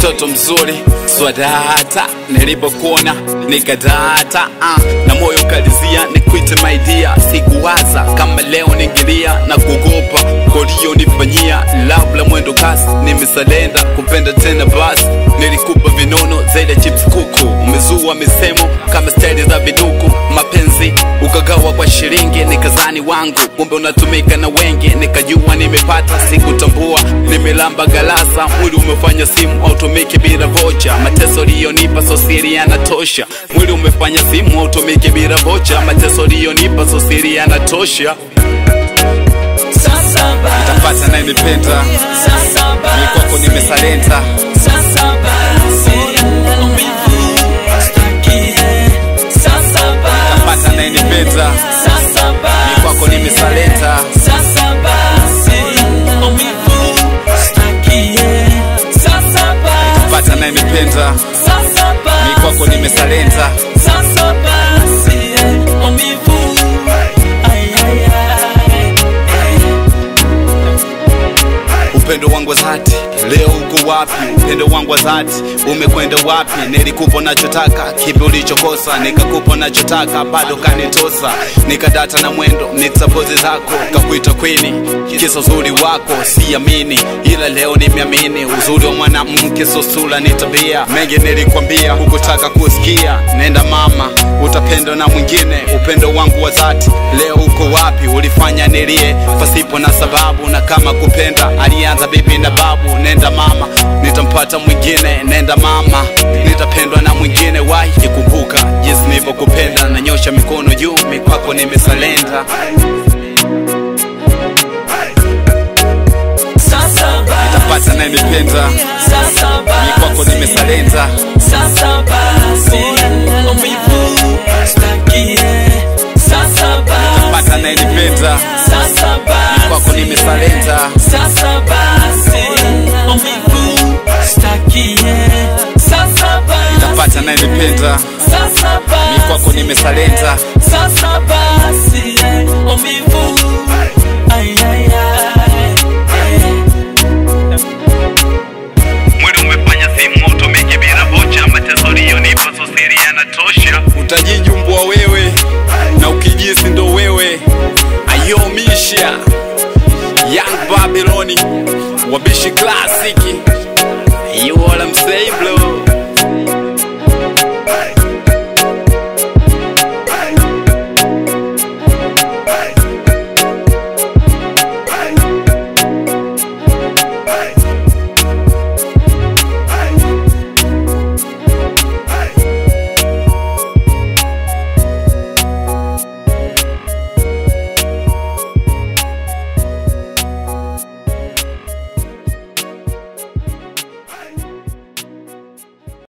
mtoto mzuri swadata nilipokuona nikadata uh, na moyo kalizia nikwite maidia sikuwaza kama leo ningilia na kugopa koliyonifanyia love la mwendo kasi nimesalenda kupenda tena basi nilikupa vinono zaidi ya chips kuku umezua misemo kama staili za viduku mapenzi ukagawa kwa shilingi nikazani wangu kumbe unatumika na wengi nikajua nimepata sikutambua nimelamba galasa mwili umefanya simu automiki bila vocha mateso liyonipa sosiri yanatosha mwili umefanya simu automiki bila vocha mateso liyonipa sosiri yanatosha Sasa basi, tapata nayenipenda sasa mi kwako basi, nimesalenta sasa basi, maumivu staki. Sasa basi, tapata nayenipenda sasa mi basi, kwako nimesalenta sasa basi, maumivu staki. Sasa basi, tapata nayenipenda sasa basi, mi kwako nimesalenta sasa basi, maumivu. Ay, ay, ay. upendo wangu wa dhati leo uko wapi upendo wangu wa dhati umekwenda wapi nilikupa nachotaka kipi ulichokosa nikakupa nachotaka bado kanitosa nikadata na mwendo nikasapozi zako kakuita kwini kisa uzuri wako siamini ila leo nimeamini uzuri wa mwanamke so sura ni tabia mengi nilikwambia hukutaka kusikia nenda mama utapendwa na mwingine upendo wangu wa dhati leo uko wapi ulifanya nilie pasipo na sababu na kama kupenda alianza bibi na babu nenda mama nitampata mwingine nenda mama nitapendwa na mwingine wahi kikumbuka jinsi nilivyokupenda nanyosha mikono juu mikwako nimesalenda Sasa basi, tapata nayenipenda sasa basi, mikwako nimesalenda Sasa basi, maumivu staki. Sasa basi, pata nayenipenda sasa basi, kwako nimesalenda Sasa basi, maumivu staki. Sasa basi, pata nayenipenda sasa basi, kwako nimesalenda Sasa basi, maumivu. Ay, ay, ay. mwili umefanya simu utumike bila vocha mateso liyonipa sosiri yanatosha utajijumbua wewe na ukijisi ndo wewe ayomisha young babiloni wabishi klasiki you all I'm say bro